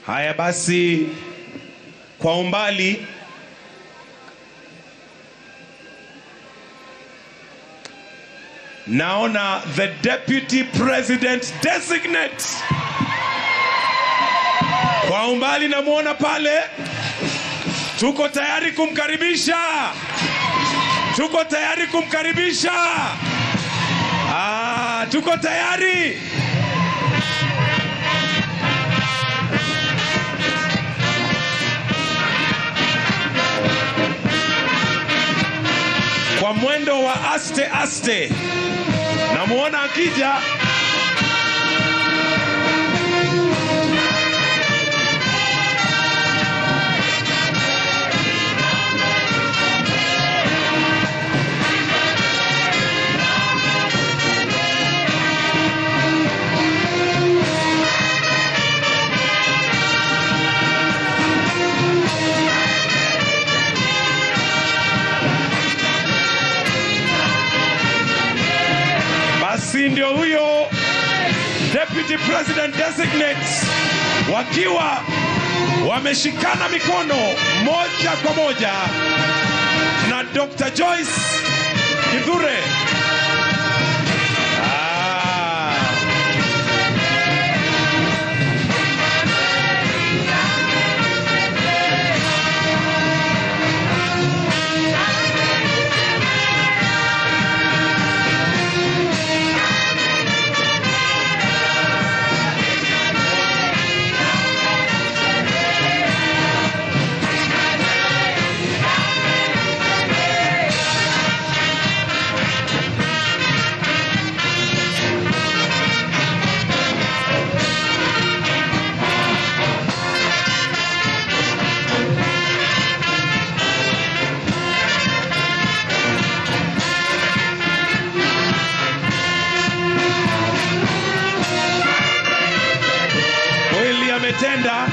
Haya basi, kwa umbali naona the deputy president designate kwa umbali namwona pale. Tuko tayari kumkaribisha, tuko tayari kumkaribisha. Ah, tuko tayari. kwa mwendo wa aste aste, namwona akija. Basi ndio huyo deputy president designate wakiwa wameshikana mikono moja kwa moja na Dr. Joyce Kithure. Ah. kweli ametenda.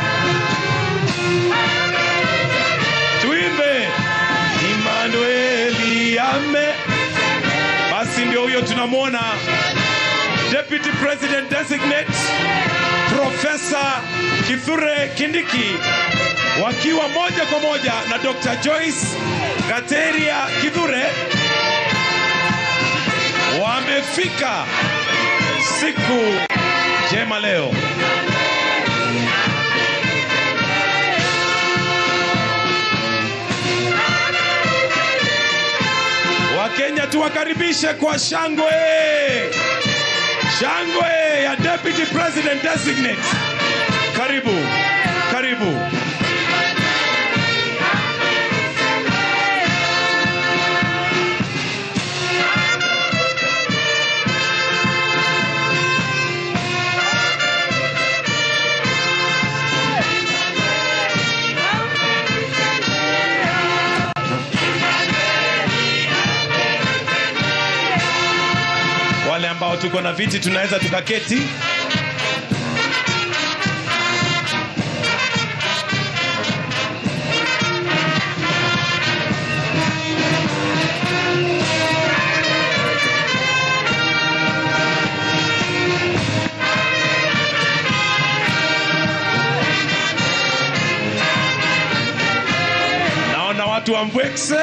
Tuimbe Emmanueli ame. Basi ndio huyo tunamwona Deputy President Designate Profesa Kithure Kindiki wakiwa moja kwa moja na Dr. Joyce Gateria Kithure wamefika siku njema leo. Wakenya tuwakaribishe kwa shangwe, shangwe ya Deputy President Designate. Karibu, karibu. Wale ambao tuko na viti tunaweza tukaketi. Naona watu wa Mbwekse.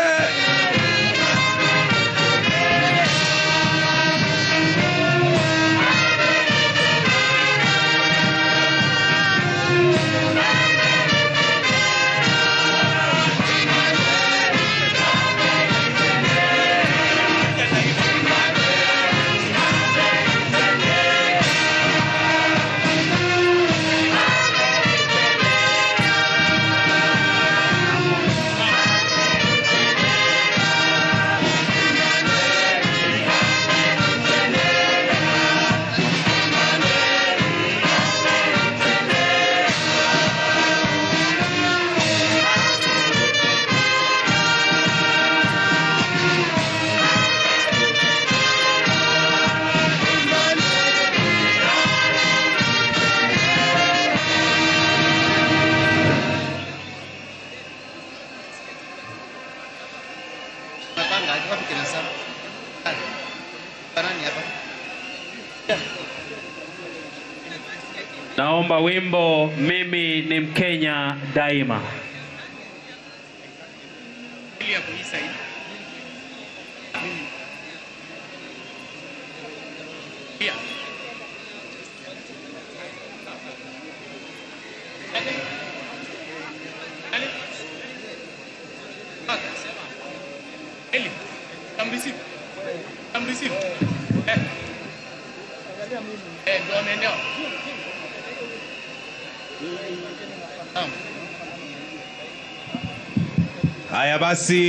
Napanga aje wapi kina Sam? Barani hapa. Naomba wimbo mimi ni Mkenya daima. Ili ya kuisa hii. Pia. Ali. Ali. Pata. Eli. Come receive. Come receive. Eh. Eh, ndio anaendea. Naam. Haya basi.